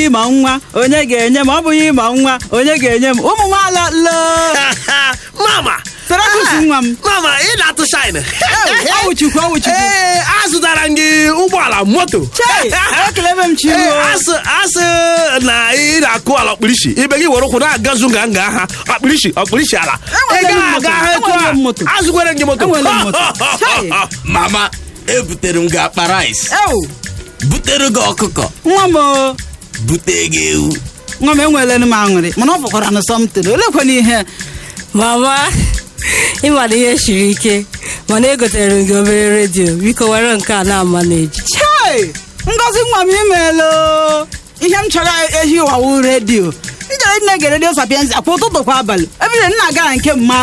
bụghị ịma nwa onye ga-enye m ọ bụghị ịma nwa onye ga-enye m ụmụ nwaala loo mama Sarakus nwa m mama ị na-atụ shine ọwụchukwu ọwụchukwu ee azụtara m gị ụgbọala moto chei ekelebe m Ee, chiruo asị asị na ị na-akụ ala ọkpụrisi ibe gị were ụkwụ na-agazu nga nga ha ọkpụrisi ọkpụrisi ala ị Enwere m gaghị aga moto, ha etu enwere a m moto. azụkwere m gị moto Enwere m moto. Chai. mama ebutere m gị akpa rice ewu butere gị ọkụkọ nwa m o bute gị ewu nwa m enweela m aṅụrị mana ọ fọkwara na sọmtin olekwana ihe mama ịmana ihe siri ike mana egotere m gị obere redio biko were nke a na-ama na-eji chei ngozi nwa m imeela ihe m chọrọ ehi ụwawu redio njere nne gere redio sapiensi kwa ụtụtụ kwa abalị ebile nna gara nke mma